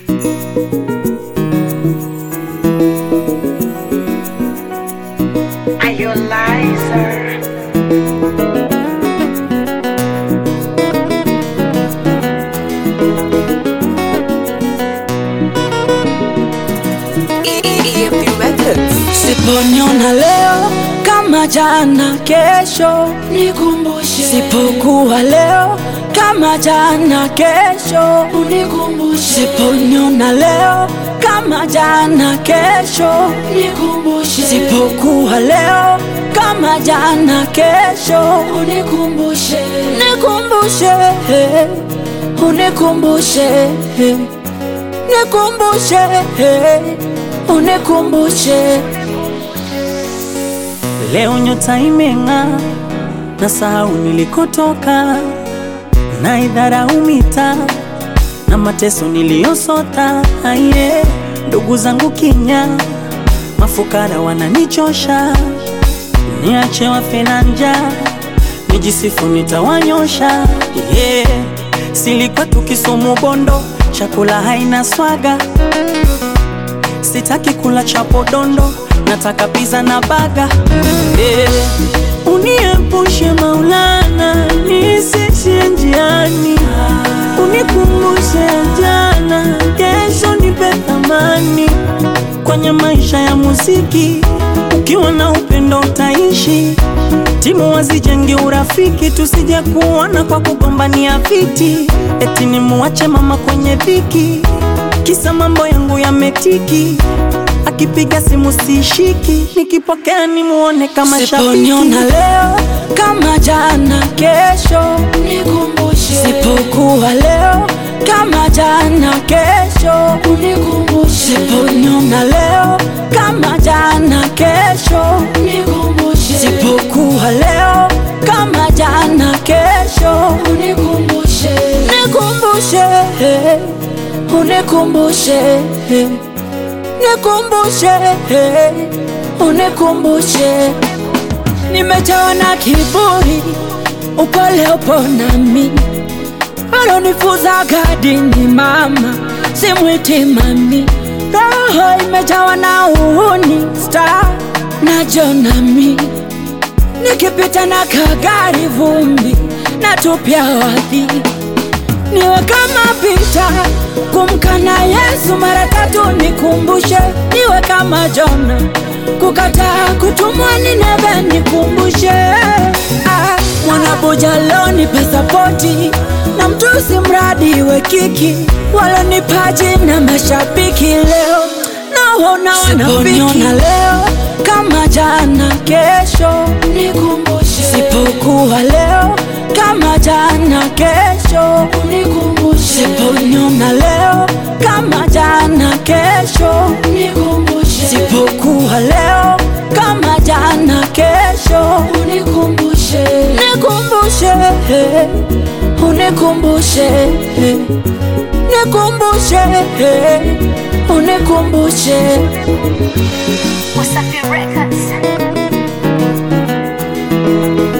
Are you a liar? Siponiona leo kama jana, kesho nikumbushe. Sipokuwa leo kama jana, kesho unikumbushe. Siponiona leo kama jana, kesho nikumbushe. Sipokuwa leo kama jana, kesho unikumbushe. Nikumbushe, unikumbushe, nikumbushe, unikumbushe. Leo nyota imeng'aa, na sahau nilikotoka, na idharau mitaa na mateso niliyosota. Aye, ndugu zangu kinya, mafukara wananichosha, niache wafe na njaa, nijisifu nitawanyosha. Yeah, silikuwa tukisumu bondo, chakula haina swaga Sitaki kula chapo dondo, nataka pizza na baga. Eh, uniepushe Maulana, nisishie njiani, unikumbushe jana, kesho nipe thamani kwenye maisha ya muziki. Ukiwa na upendo utaishi, timu wazijenge urafiki, tusije kuona kwa kugombania viti, eti nimuache mama kwenye dhiki kisa mambo yangu yametiki, akipiga simu sishiki, nikipokea nimuone kama shabiki. Siponiona leo kama jana, kesho nikumbushe. Sipokuwa leo kama jana, kesho unikumbushe. Siponiona leo kama jana, kesho nikumbushe. Sipokuwa leo kama jana, kesho unikumbushe. Nikumbushe, unikumbushe, nikumbushe, unikumbushe. Nimejawa na kiburi, upole upo nami, alonifuza gadini mama, simwiti mami. Roho imejawa na uhuni, star na jonami, nikipita na kagari vumbi, natupia wadhi niwe kama Pita kumkana Yesu mara tatu, nikumbushe. Niwe kama Jona kukataa kutumwa Nineve, nikumbushe. Ah, mwanabuja loni pasapoti na mtusi mradi we kiki walonipaji na mashabiki leo naona wanafiki leo kama jana, kesho nikumbushe. Sipokuwa leo kama jana, kesho unikumbushe. Siponiona leo kama jana, kesho unikumbushe. Sipokuwa leo kama jana, kesho unikumbushe. Nikumbushe, unikumbushe, nikumbushe, unikumbushe. Wasafi Records.